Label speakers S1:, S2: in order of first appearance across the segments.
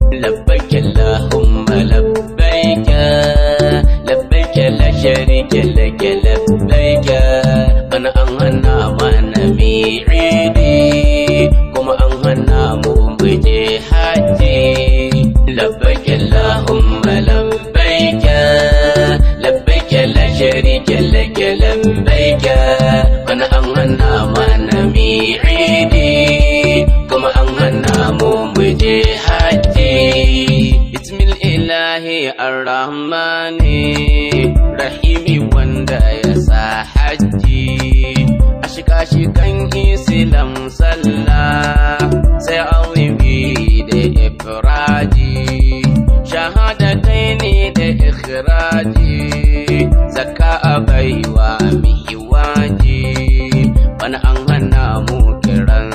S1: لبيك اللهم لبيك لبيك لا شريك لك لبيك أنا أنهنا ما نمي عيدي كما أنهنا مبجي حجي لبيك اللهم لبيك لبيك لا شريك لك لبيك أنا أنهنا ما نمي عيدي كما أنهنا مبجي حجي بسم الإله الرحمن الرحيم wanda ya sa hajji a shika-shikan islam sallah sai awibi da ifraji shahadatai ne da ikhraji zakka a baiwa mihiwaji wani an hana mu kiran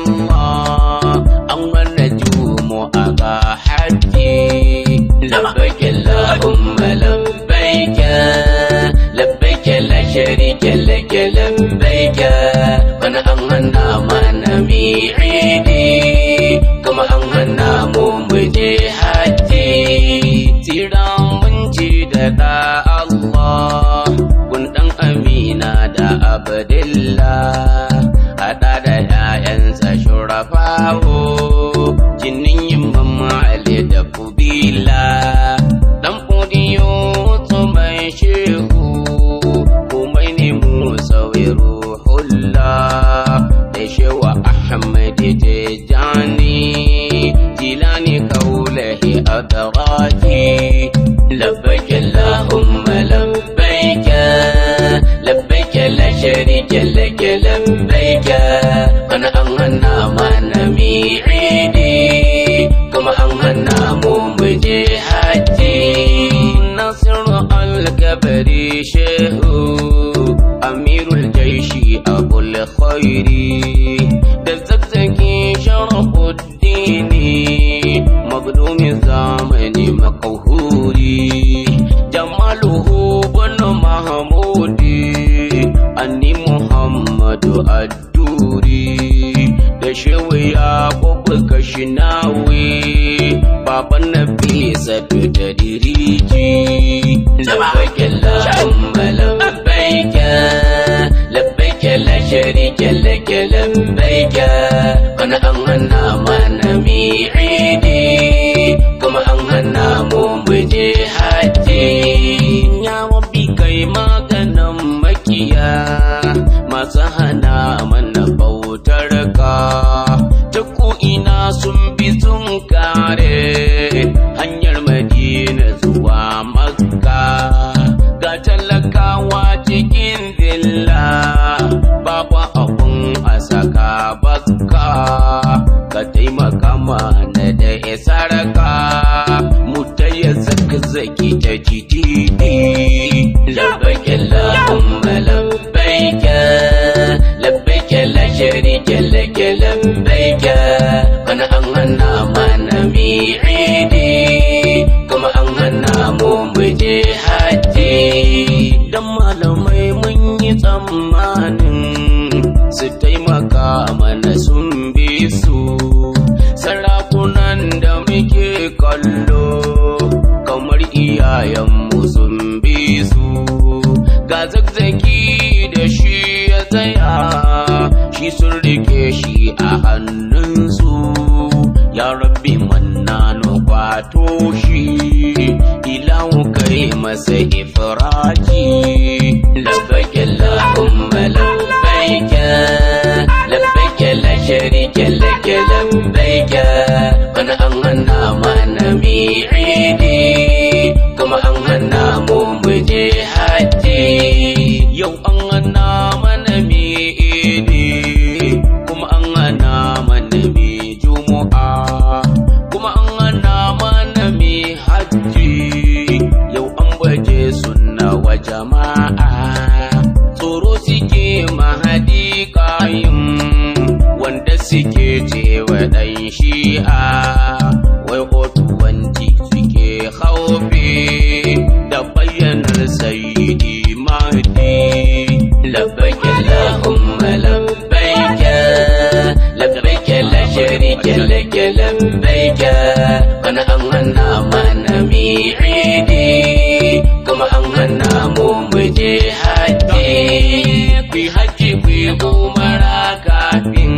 S1: sallah an mana jumu a ga hajji labbaik allahumma labbaik labbaik la sharika lak labbaik wani an hana mana mi idi kuma an hana mu mu je hajji tira mun ji da da Allah kun dan amina da abdullah hada da ‘ya'yansa shurafawo jinin yin Ali da kubila dan fudiyo mai shehu komai ne mu sauyi ruhulla da shewa ahmad tijani jilani kaulahi adarati labbaik allahumma labbaik labbaik la sharika lak labbaik kana an hana mana mi idi kuma an hana mu mu je haji nasiru al-kabari shehu amirul jaishi abul khairi da zazzaki sharafuddini magdumi zamani makahuri jamaluhu bin mahmudi anni muhammadu adduri da shewa ya kubu kashinawi baban nabi zato da diriji labbaik allahumma labbaik labbaik la sharika lak labbaik kana an hana mana mi idi kuma an hana mu mu je haji ya rabbi kai maganan makiya masu hana mana bautar ka ta ina sun bi sun kare hanyar madina zuwa makka ga talakawa cikin zilla babu abun a saka baka ka taimaka mana da isarka mu taya zaka zaki ta titi labbaik allahumma labbaik labbaik la sharika lak labbaik kana an hana mana mi idi kuma an hana mu mu je haji dan malamai mun yi tsammanin su taimaka mana sun bi su sarakunan da muke kallo kamar iyayenmu sun bi su ga zagzaki da shi ya tsaya shi sun rike shi a hannunsu ya rabbi mannano kwato shi ilahu kai masa ifraji labbaik allahumma labbaik labbaik la sharika lak labbaik kana an hana mana mi idi kuma an hana mu mu je haji yau an hana mana mi idi kuma an hana mana mi jumu'a kuma an hana mana mi hajji yau an baje sunna wa jama'a bana an hana mana mi'idi kuma an hana mu muje hajji ku yi hajji ku yi umara kafin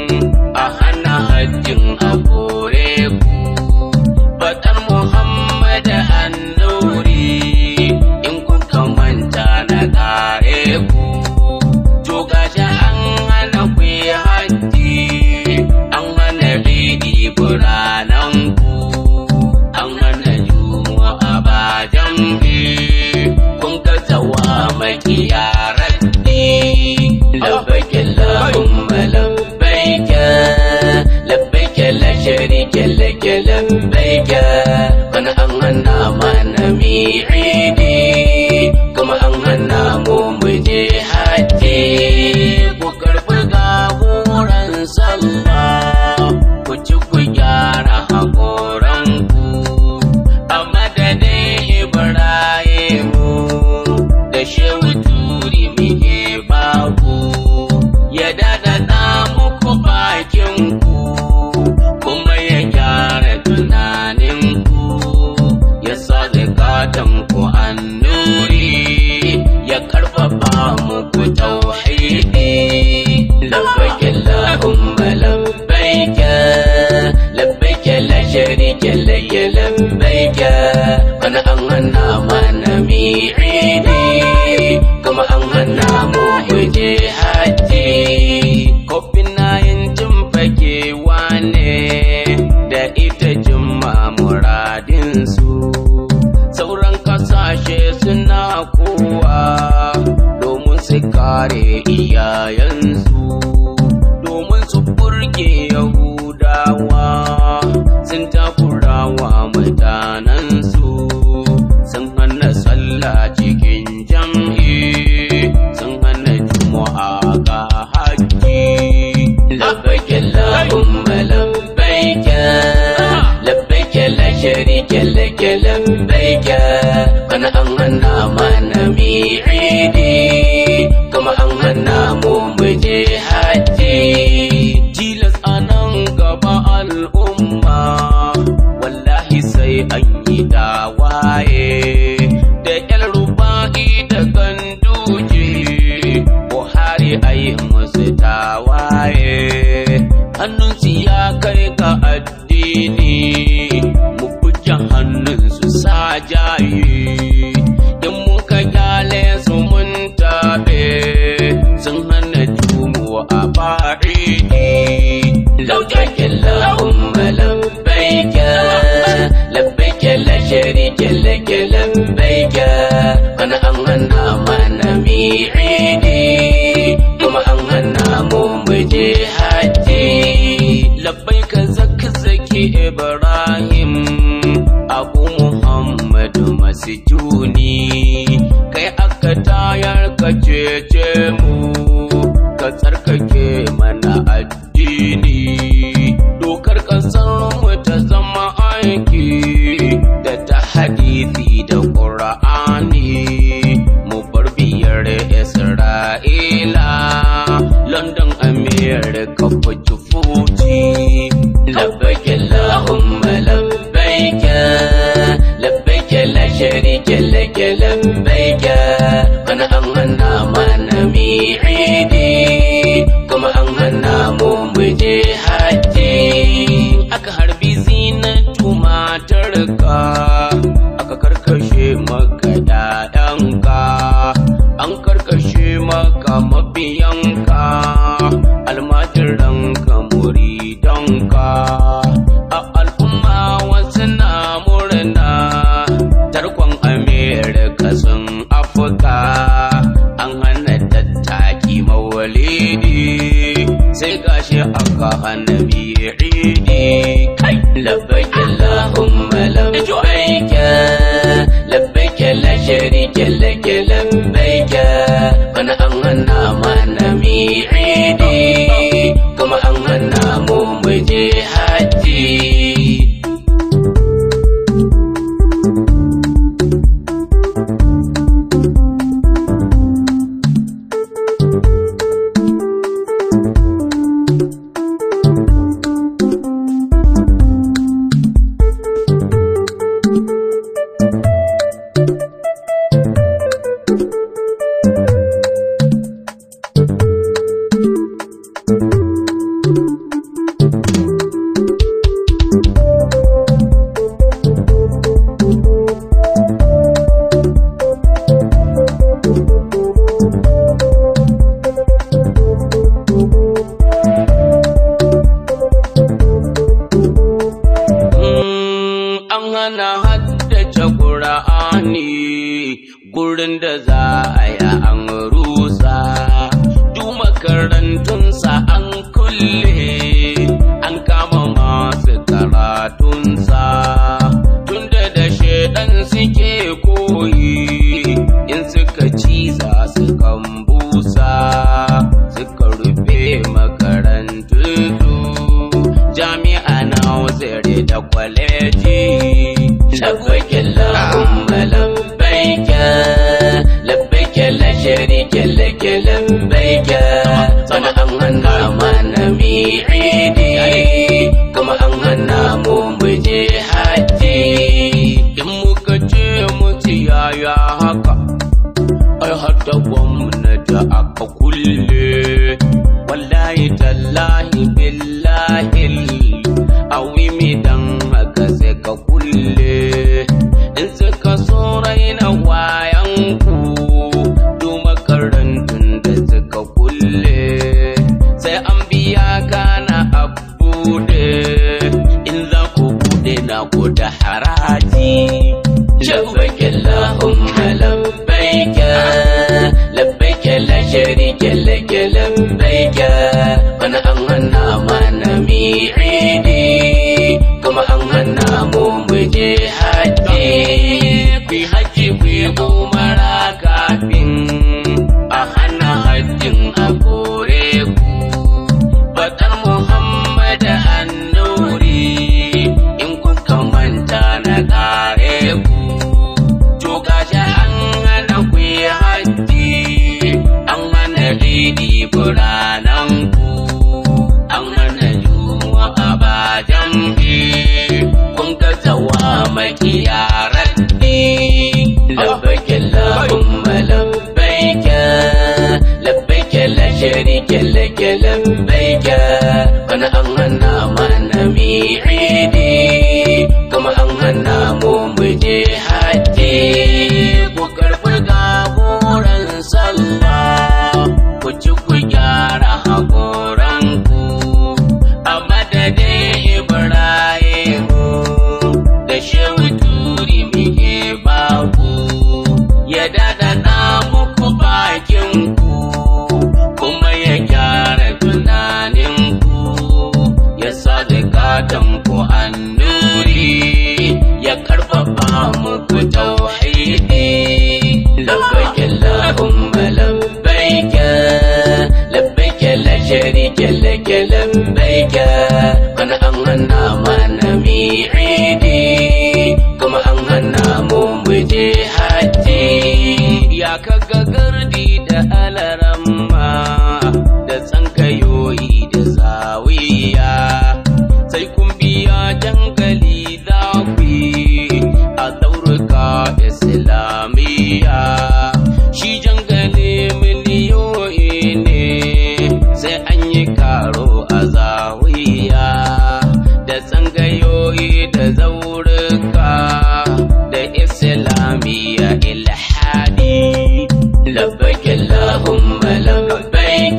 S1: a hana hajjin a kore ku Faɗar Muhammad annuri in kuka manta na kare ku to gashi an hana ku yi hajji an hana ridi buranan ku an hana juma'a ba jam'i kun ga tawa makiya raddi labbaik Allahumma labbaik labbaik la sharika lak labbaik kana an hana mana mi'idi kuma an hana mu muje hajji ku karɓi gaburan sallah ku ci ku gyara haƙoranku a madadin ibrahimu da shehu turi muke baku ya dadada muku bakinku kuma ya gyara tunaninku ya sa zakatanku annuri ya karfafa muku tauhidi labbaik allahumma labbaik labbaik la sharika lak labbaik kana an hana mana mi'idi kuma an hana mu muje hajji kofin nayin jin fakewa ne da ita jimma muradinsu sauran kasashe suna kowa domin su kare iyayensu domin su burge yahudawa sun takurawa mutanensu sun hana sallah cikin jam'i sun hana juma'a ga haƙƙi labbaik allahumma labbaik labbaik la sharika lak labbaik kana an hana mana mi'idi kuma an hana mu muje hajji tilas anan gaba al'umma wallahi sai an yi dawaye da yar ruba'i da ganduje buhari ayi musu tawaye hannunsu ya kai ga addini mu buge hannunsu sa jaye in muka kyale su mun tabe sun hana jumu a ba'idi labbaik allahumma labbaik labbaik la sharika lak labbaik kana an hana mana mi'idi kuma an hana mu muje hajji labbaik zakzaki ibrahim abu muhammadu masjuni kai aka tayar ka cece mu ka tsarkake mana addini dokar kasar mu ta zama aiki da ta hadisi da ƙura'ani mu bar biyar isra'ila london america fuji fuji labbaik allahumma labbaik labbaik la sharika lak labbaik kana an hana mana mi'idi kuma an hana mu muje hajji aka harbi zinatu matarka aka karkashe maka ƴaƴanka an karkashe maka mabiyanka almajiranka muridanka a al'umma wasu na murna tarkon amerika sun afuka an hana tattaki mawalidi sai gashi aka hana bi'idi kai labbaik allahumma labbaik labbaik la sharika lak labbaik kana an hana mana mi'idi kuma an hana mu muje hajji hana haddace ƙura'ani gurin da za a yi an rusa duk makarantunsa an kulle an kama masu karatunsa tunda da shaidan suke koyi in suka ciza su kan busa suka rufe makarantu jami'a na wazare da kwaleji labbaike Allahumma labbaike labbaike la sharika laka labbaike sana an hana mana mi'idi kuma an hana mu muje haji in muka ce mutu yaya haka ai hada gwamnati aka kulle wallahi tallahi billahi awimi dan haka sai ka kulle in suka so raina wayan ku du makarantun da suka kulle sai an biya kana a bude in za ku bude na ku da haraji labbaik allahumma labbaik labbaik la sharika lak labbaik kana an hana mana mi'idi kuma an hana mu muje haji ku haji ku umara kafin a hana hajjin a kore ku Bakar Muhammad Annuri in kuka manta na kare ku to gashi an hana ku yi haji an hana idi buranan ku an hana juma'a ba jam'i kun ga tawa makiya raddi labbaik Allahumma labbaik labbaik la sharika lak labbaik kana an hana mana mi'idi kuma an hana mu muje haji ku karɓi gaburan sallah ku ci ku gyara haƙoranku a madadin ibrahimu da shehu turi muke baku ya dadana muku bakinku kuma ya gyara tunaninku ya sa ku annuri ya karfafa muku tauhidi labbaik allahumma labbaik labbaik la sharika lak labbaik kana an hana mana mi'idi kuma an hana mu muje haji ya kaga gardi da alaramma da tsankayoyi da zawiya sai kun biya jangali za ku yi a zaurika islamiyya shi jangali miliyoyi ne sai an yi karo a zawiya da tsangayoyi da zaurika da islamiyya ilhadi labbaik allahumma labbaik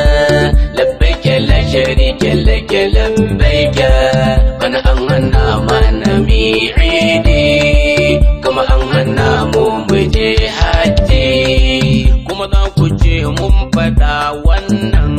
S1: labbaik la sharika lak labbaik kana an hana mana mi'idi kuma an hana mu muje haji kuma za ku ce mun faɗa wannan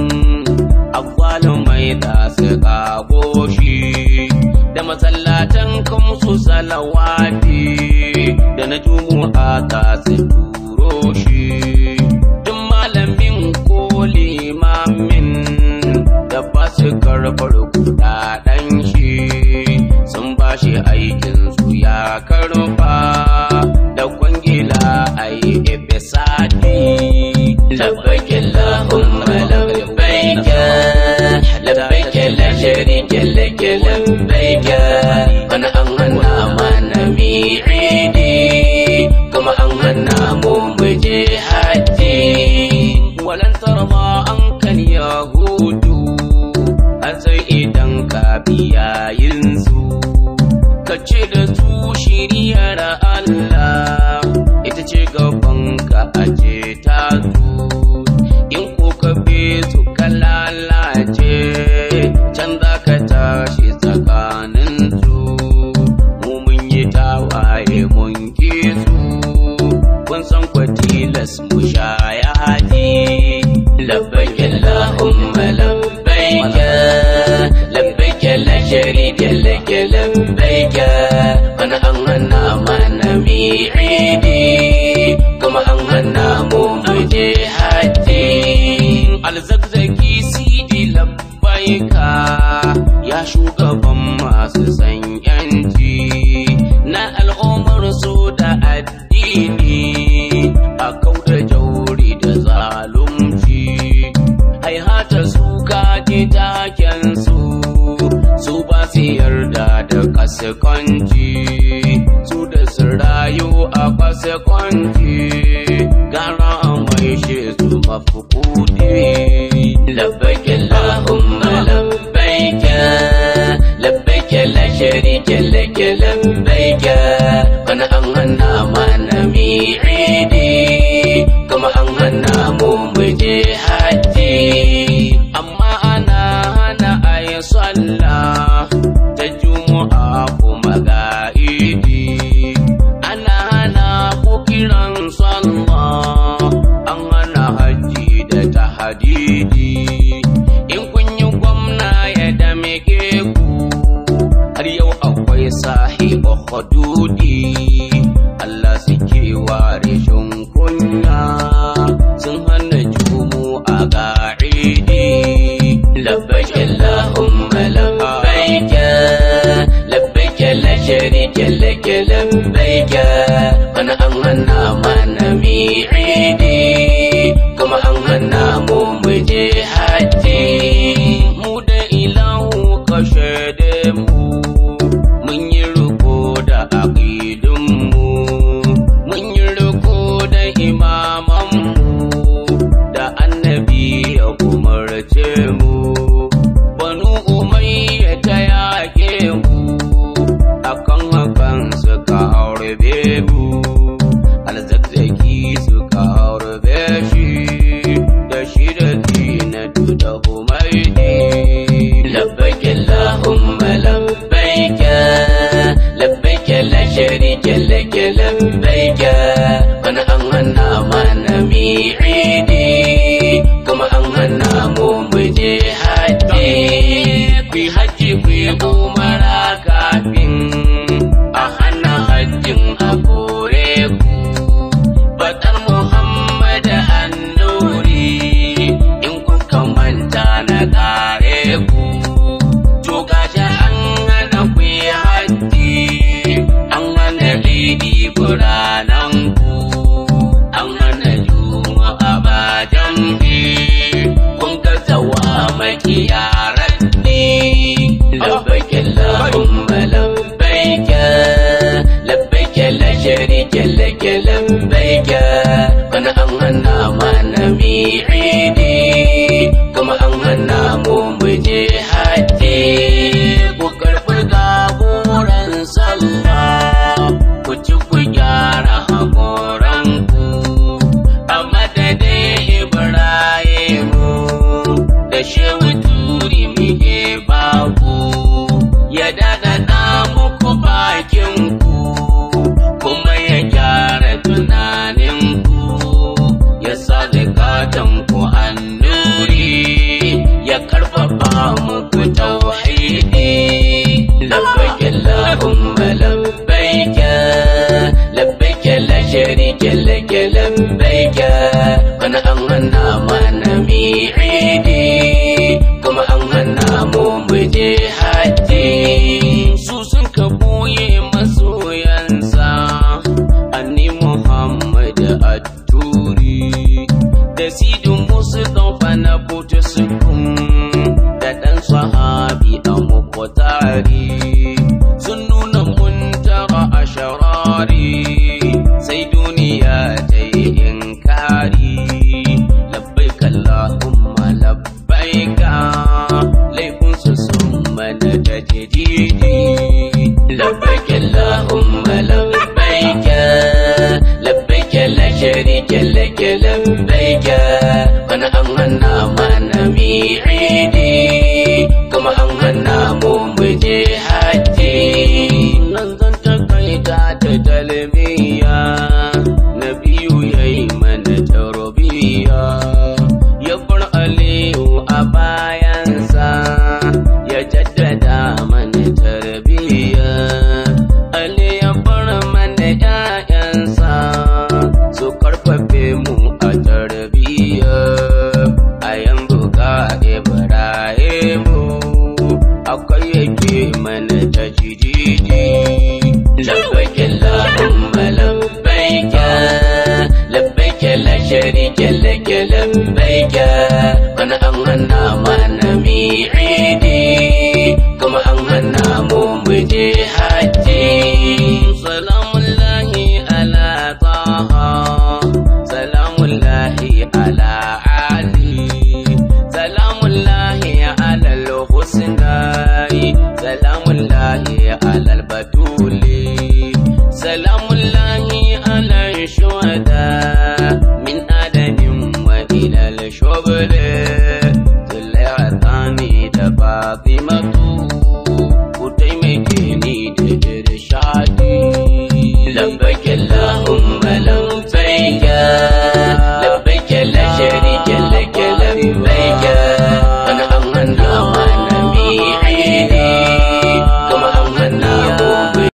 S1: agwalumai da su kago shi da masallatan kamsu salawati da na jumu'a ta su turo shi duk malamin ko limamin da ba su karɓar kudaden shi sun ba shi aikin su ya karɓa da kwangila a yi ebesadi labbaik Allahumma labbaik labbaik la sharika lak labbaik kana an hana mana mi'idi kuma an hana mu muje haji walan tarma an kan yahudu har sai idan ka biya yinsu ka ce da su shiriyar Allah ita ce gaban ka aje ta su in ko ka bi su ka lalace can za ka tashi tsakanin su mu mun yi Lagos mu sha yaji labbaik Allahumma labbaik labbaik la sharika lak labbaik kana an hana mana mi'idi kuma an hana mu muje haji alzakzaki sidi labbaika ya shugaban masu san yanci na al'ummar su da addini a kauda jauri da zalunci haihata su kaji taken su su ba su yarda da kaskanci su da su rayu a kaskanci gara mai shi su mafukudi labbaik Allahumma labbaik labbaik la sharika lak labbaik kana an hana mana mi'idi kuma an hana mu muje haji amma ana hana ayi sallah ta juma'a kuma ga idi ana hana ku kiran sallah an hana haji da tahadidi in kun yi gwamna ya dameke ku har yau akwai sahibu hududi Allah suke ware shin kunya sun hana jumu a ga'idi labbaik Allahumma labbaik labbaik la sharika lak labbaik kana an hana mana mi'idi kuma an hana mu muje haji mu da ilahu ka shaide mu mun yi riko da aqidun mu mun yi riko da imaman mu da annabi ya umarce mu banu umayya ta yake mu akan hakan suka harbe mu alzakzaki suka harbe shi da shi da dinatu da humaidi labbaik allahumma labbaik labbaik la sharika lak labbaik kana an hana mana mi'idi kuma an hana mu muje haji ku haji ku umara kafin a hana hajjin a kore ku Fatar Muhammad annuri in kuka manta na kare ku to gashi an hana ku yi haji an hana lidi buranan ku an hana juma'a ba jam'i kun ga zawa makiyaran ni labbaik Allahumma labbaik labbaik la sharika lak labbaik kana an hana mana mi'idi kuma an hana mu muje haji ku karɓi gaburan sallah ku ci ku gyara hakoranku a madadin Ibrahimu da shehu turi muke baku ya daɗaɗa muku bakinku kuma ya gyara tunaninku ya sa zakatanku an sharika لك لبيك bana an hana mana mi'idi kuma an hana mu muje hajji salamullahi ala taha salamullahi ala ali salamullahi ala al-husnai salamullahi ala al-batuli salam